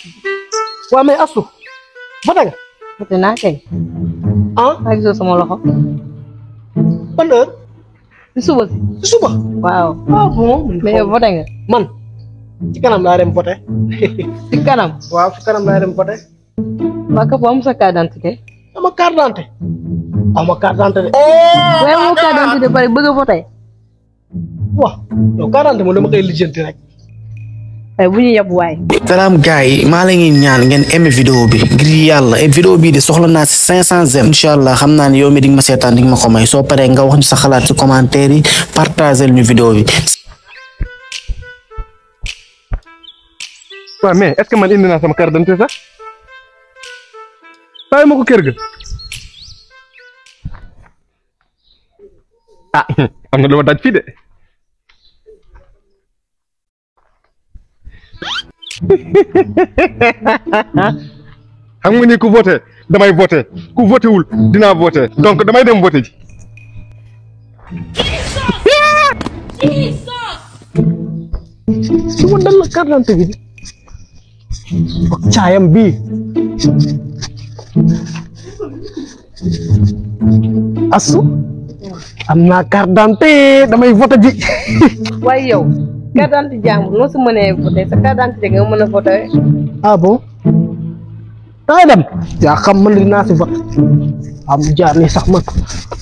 waa mais Astou voté nga voté naa kay ah maa gisoo sama loxo ban heure si suba si ci suba waaw ah bon mais yow voté nga man ci kanam laa dem voté si kanam waaw ci kanam laa dem voté waa ka am sa carte d'identité ama carte d'identité ama carte d'identité de waaye amoo carte d'identité bari bëgg a voté waaw yow carte d'identité moom dama koy lijjanti rek waaye bu ñu yab waay salaam gars yi maa la ngi ñaan ngeen aimé vidéo bi ngir yàlla et vidéo bii de soxla naa si cinq cent j'aime incha allah xam naa ne yow mi di nga ma seetaan di nga ma ko may soo paree nga wax ñu sa xalaat si commentaire yi partagel ñu vidéo bi waaw mais est-ce que man indi naa sama carte d'identité sax bàyyi ma ko kër ga ah am na lu ma daj fii de xam nga ni ku voté damay voté ku voté wul dinaa voté donc damay dem voté ji su ma dal la carte d'identité bi ak caayam bii Astou am naa carte d'identité damay voté ji waaye yow carte d'identité jàmbur noo si mënee voté sa carte d'identité nga mën a voté ah bon dangay dem yaa xam man dinaa si voté am jaar ni sax man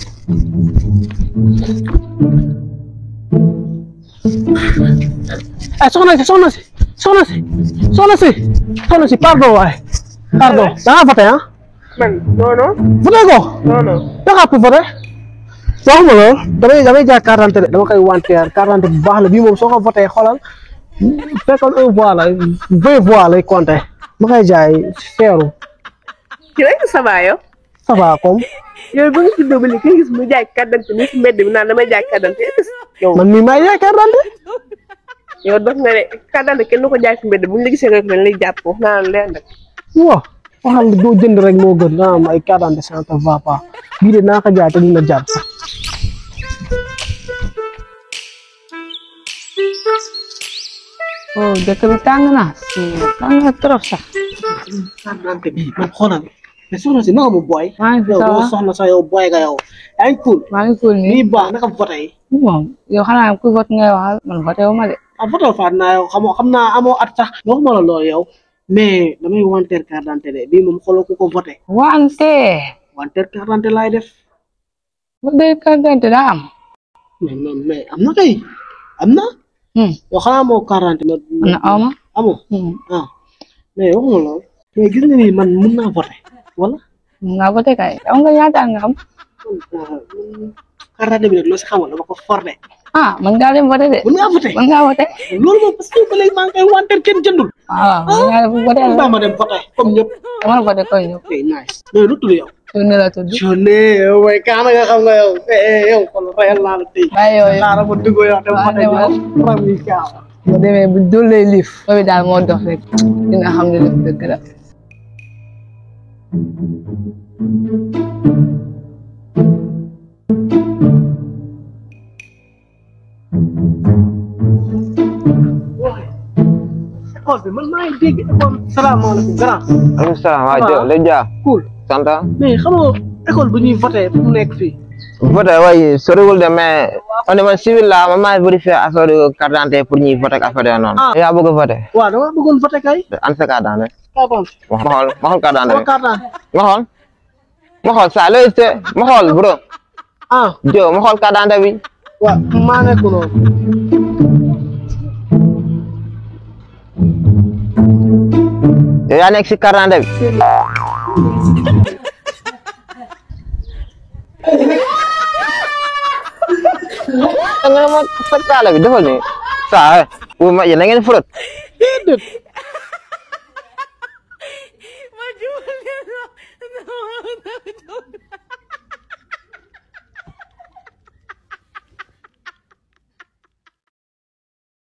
ay soxna si soxna si soxna si soxna si soxna si pardon waaye pardon da nga voté ah man non non voté ko non non da ngaa pour voté waxuma loolu damay damay jaay carte d'identité de dama koy wanteer carte d'identité bu baax la bii moom soo ko voté xoolal fekkoon un voix la vingt voix lay compté ma koy jaay seeru ci rek ça va yow ça va comme yow ba nga juddoo ba léegi nga gis mu jaay carte d'identité ni si mbedd bi naan damay jaay carte d'identité yow man mii maay jaay carte d'identité yow dox nga ne carte d'identité kenn du ko jaay si mbedd bu ñu la gisee rek dañ lay jàpp wax naa la leen rek waaw waxal doo jënd rek moo gën nga am ay carte d'identité ça ne va pas bii de naa ko jaay te dina jar sax oh dëkk bi tàng na tàng na trop sax carte d'identité bii man xoolal mais soxna si naka mu booy maa ngi fi yow ça doo va soxna sax yow booy nga yow yaa ngi cool maa ngi cool nii nii baax naka voté yi moom yow xanaa ku vote ngay waxal man voté wu ma de ah voté faat naa yow xamoo xam naa amoo at sax waxuma la loolu yow mais damay wanteer carte d'identité de bii moom xooloo ku ko voté wante wanteer carte d'identité laay def bu dee carte d'identité daa am mais mais mais am na kay am na Hmm. yow xanaa moo carte d'identité am na aw ma amoo Hmm. ah mais waxuma loolu mais gis nga ni man mun naa voté wala mun nga voté kay yow nga ñaata nga xam carte d'identité bi nag loo si xamoon dama ko forné ah man ngaa dem voté de mun ngaa voté man ngaa voté loolu moom parce que ba léegi maa ngi koy wanteer kenn jëndul waaw man ngaa dem voté baa ma dem voté comme ñëpp dama voté koy ñëw ok nice mais lu tudd yow suñu la tudd journée yow way kaana nga xam nga yow eh yow kon reyal naa la tey bàyyi yooyu xaaral ma dugg yow dem Waaw, voté demal. yow rami kaaw bu demee bu dullee liif boobu daal moo dox rek dina xam ne lépp dëgg la école bi man maa ngi dégg école salaamaaleykum grand maaleykum salaam waa Ça va? Jo léegi Dia cool sant mais xamoo école bu ñuy voté fu mu nekk fii voté waaye soriwul de mais on est man civil la man maay vérifier affaire carte d'identité pour ñuy voté ak affaire yooyu noonu. Ah. yaa bëgg a voté waaw dama bëggoon voté kay an sa carte d'identité carte d'identité ma xool ma xool carte sama d'identité carte d'identité ma xool ma xool saa looy te ma xool bro ah Jo ma xool carte d'identité bi waaw maa nekk noonu yow yaa nekk si carte d'identité bi da nga ne ma sa kaala bi defal ni saa wu ma yéen a ngeen frot déedéet